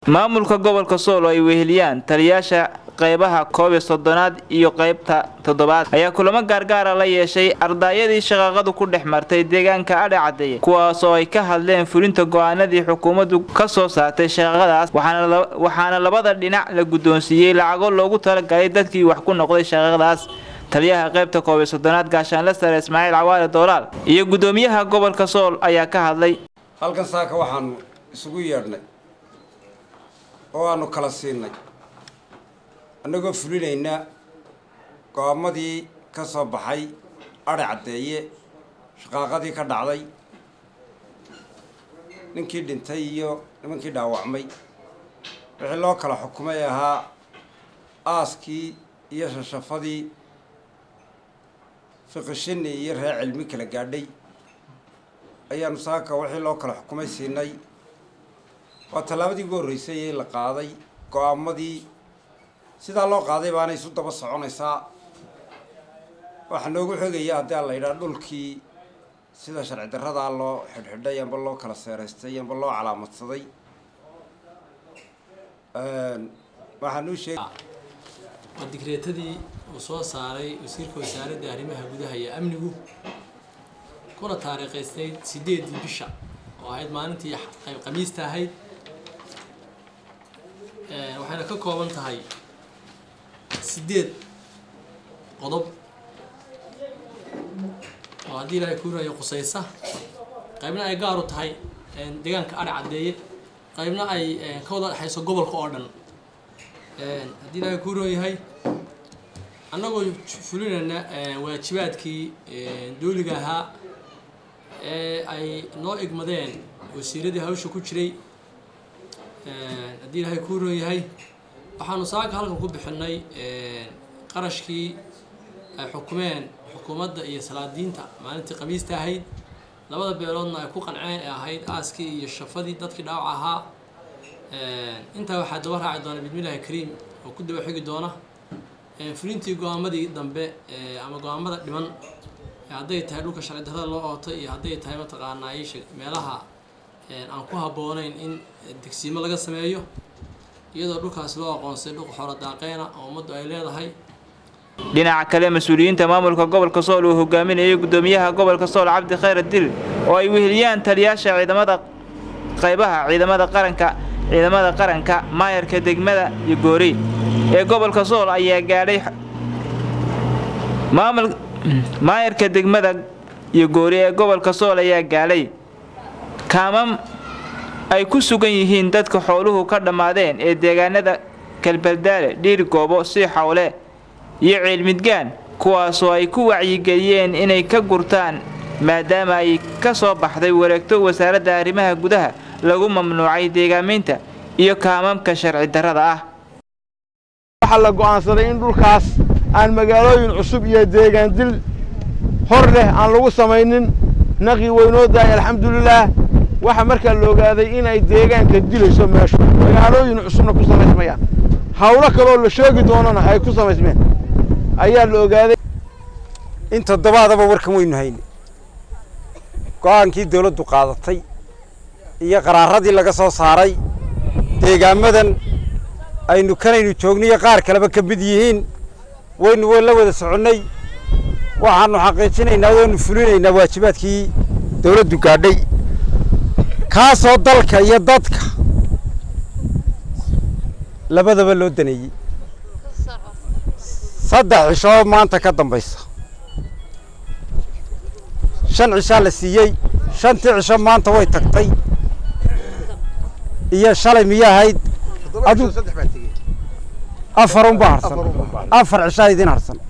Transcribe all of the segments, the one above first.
maamulka gobolka sool oo ay weheliyaan taliyaasha qaybaha koob iyo soddonaad iyo qaybta toddobaad ayaa kulamo gaargaara la yeeshay ardaayadii shaqaaqadu ku dhex martay deegaanka adhe caddeeye kuwaas oo ay ka hadleen fulinta go-aanadii xukuumaddu ka soo saartay shaqaaqadaas waxaana labada dhinac la guddoonsiiyey lacago loogu talagalay dadkii wax ku noqday shaqaaqadaas taliyaha qaybta koob iyo soddonaad gaashaanle sare ismaaciil cawaale doolaal iyo guddoomiyaha gobolka sool ayaa ka hadlay halkan saaka waxaanu isugu yeedhnay oo aanu kala siinay annagoo fulinayna go-aamadii ka soo baxay adhe caddeeye shaqaaqadii ka dhacday ninkii dhintay iyo nimankii dhaawacmay wixii loo kala xukumay ahaa aaskii iyo shashafadii fiqishini iyo reer cilmi kala gaadhay ayaanu saaka wixii loo kala xukumay siinay waa tallaabadii ugu horreysay ee la qaaday go-aamadii sidaa loo qaaday baana isu daba soconaysaa waxaa noogu xogaya haddii aan la yidhaha dhulkii sida sharci darradaa loo xidhxidhay amba loo kala seeraystay amba loo calaamadsaday waxaanuu sheeg waa digreetadii uu soo saaray wasiirka wasaaradda arrimaha gudaha iyo amnigu kuna taariikhaysnayd sideedii bisha oo ahayd maalintii qayb khamiista ahayd waxayna ka kooban tahay sideed qodob oo haddii ilaahay kuurayo qusaysa qaybna ay gaar u tahay deegaanka adhe caddeeye qaybna ay ka wada dhexayso gobolka oo dhan haddii ilaahay kuuroon yahay annagoo fulinayna waajibaadkii dooliga ahaa ee ay noo igmadeen wasiiradii hawsha ku jiray haddii ilaahay kuuroon yahay waxaanu saaka halkan ku bixinay qarashkii ay xukumeen xukuumadda iyo salaadiinta maalintii khamiista ahayd labada beeloodna ay ku qanceen ee ahayd aaskii iyo shafadii dadkii dhaawac ahaa intaa waxaa daba raaci doona bismillahi kariim oo ku daba xigi doona fulintii go-aamadii dambe ama go-aamada dhiman hadday tahay dhulka sharci darrada loo ootay iyo hadday tahay mataqaanaa isha meelaha aan ku habboonayn in degsiimo laga sameeyo iyadoo dhulkaas loo aqoonsay dhul xoolo daaqeena oo ummaddu ay leedahay dhinaca kale mas-uuliyiinta maamulka gobolka sool uu hogaaminayay guddoomiyaha gobolka sool cabdi khayr dil oo ay weheliyaan taliyaasha ciidamada qaybaha ciidamada qaranka ciidamada qaranka maayarka degmada iyo goori ee gobolka sool ayaa gaadhay maamul maayarka degmada iyo goori ee gobolka sool ayaa gaadhay kaamam ay ku sugan yihiin dadka xooluhu ka dhammaadeen ee deegaanada kalbaldaale dhiir goobo sii xawle iyo ceelmidgaan kuwaasoo ay ku wacyigeliyeen inay ka gurtaan maadaama ay ka soo baxday wareegto wasaaradda arrimaha gudaha lagu mamnuucay deegaamaynta iyo kaamamka sharci darrada ah waxaa la go'aansaday in dhulkaas aan magaalooyin cusub iyo deegaan dil hor leh aan lagu samaynin naqi weynoo daay alxamdulilaah waxaa markaa la ogaaday inay deegaanka dilayso meeshu magaalooyin cusubna ku samaysmayaan hawlo kaloo la sheegi doonana ay ku samaysmeen ayaa la ogaaday in toddobaadaba warkan waynu hayne go-aankii dawladdu qaadatay iyo qaraaradii laga soo saaray deegaamadan aynu kanaynu joogniyo qaar kaleba ka mid yihiin waynu la wada soconnay waxaanu xaqiijinaynaa waanu fulinaynaa waajibaadkii dawladdu gaadhay kaasoo dalka iyo dadka labadaba loo daneeyey saddex cishoo maanta ka dambaysa shan cishaa la siiyey shantii cisho maanta way tagtay iyo shalay miya ahayd afar unbaa harsan afar cishaa idin harsan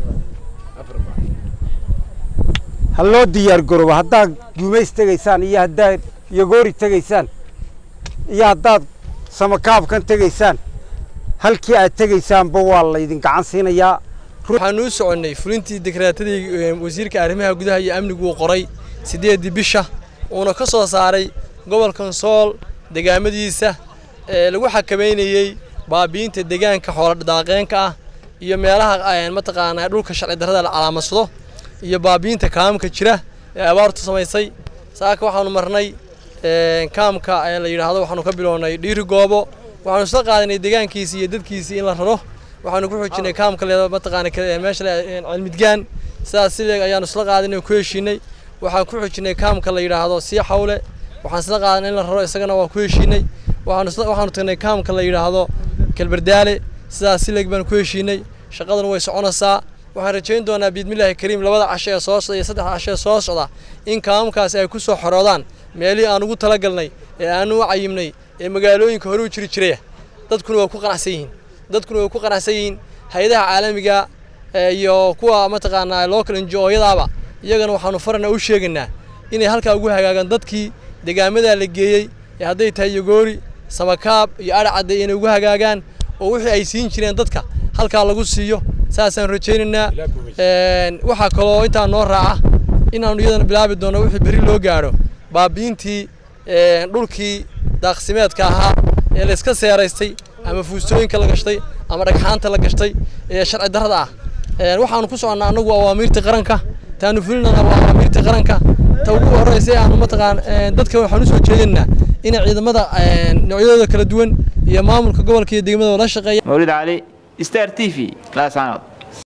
ha loo diyaar garoobo haddaad gumays tegaysaan iyo haddaad yogoori tegaysaan iyo haddaad samakaabkan tegaysaan halkii aad tegaysaanba waa laydin gacan siinayaa waxaanu u soconnay fulintii dekreetadii wasiirka arrimaha gudaha iyo amnigu uu qoray siddeeddii bisha uuna ka soo saaray gobolkan sool degaamadiisa ee lagu xakameynayey baabi'inta deegaanka xooladaaqeenka ah iyo meelaha mataqaanaa dhulka sharci darrada la calaamadsado iyo baabi'inta kaamka jira ee abaartu samaysay saaka waxaanu marnay kaamka la yidhaahdo waxaanu ka bilownay dhiiri goobo waxaanu isla qaadanay deegaankiisii iyo dadkiisii in la raro waxaanu ku xoojinay kaamka leeda mataqaana meesha cilmidgaan sidaas sileeg ayaanu isla qaadanay ku heshiinay waxaan ku xoojinay kaamka la yidhaahdo sii xawle waxaan isla qaadanay in la raro isagana waan ku heshiinay waxaanu waxaanu tagnay kaamka la yidhaahdo kalbardaale sidaas sileeg baan ku heshiinay shaqaduna way soconaysaa waxaan rajayn doonaa biidmillaahi kariim labada casho ee soo socda iyo saddex casho ee soo socda in kaamamkaasi ay ku soo xoroodaan meelihii aan ugu talagalnay ee aanu u cayimnay ee magaalooyinka hore u jiri jiraya dadkuna waa ku qanacsan yihiin dadkuna way ku qanacsan yihiin hay-adaha caalamiga iyo kuwa mataqaanaa local njooyadaaba iyagana waxaanu farana u sheegaynaa inay halkaa ugu hagaagaan dadkii degaamadaa la geeyey ee hadday tahay yogoori samakaab iyo adhacadde inay ugu hagaagaan oo wixii ay siin jireen dadka halkaa lagu siiyo saasaan rajaynaynaa waxaa kaloo intaa noo raaca inaanu iyadana bilaabi doono wixii berri loo gaadho baabiintii dhulkii daaqsimeedka ahaa ee layska seeraystay ama fuustooyinka la gashtay ama dhagxaanta la gashtay ee sharci darrada ah waxaanu ku soconnaa annagu awaamiirta qaranka taanu fulinana waa awaamiirta qaranka ta ugu horreysa aanu mataqaan dadka waxaan usoo jeedinaa inay ciidamada noocyadooda kala duwan iyo maamulka gobolka iyo degmada la shaqeeya mawlid cali star t v laasanood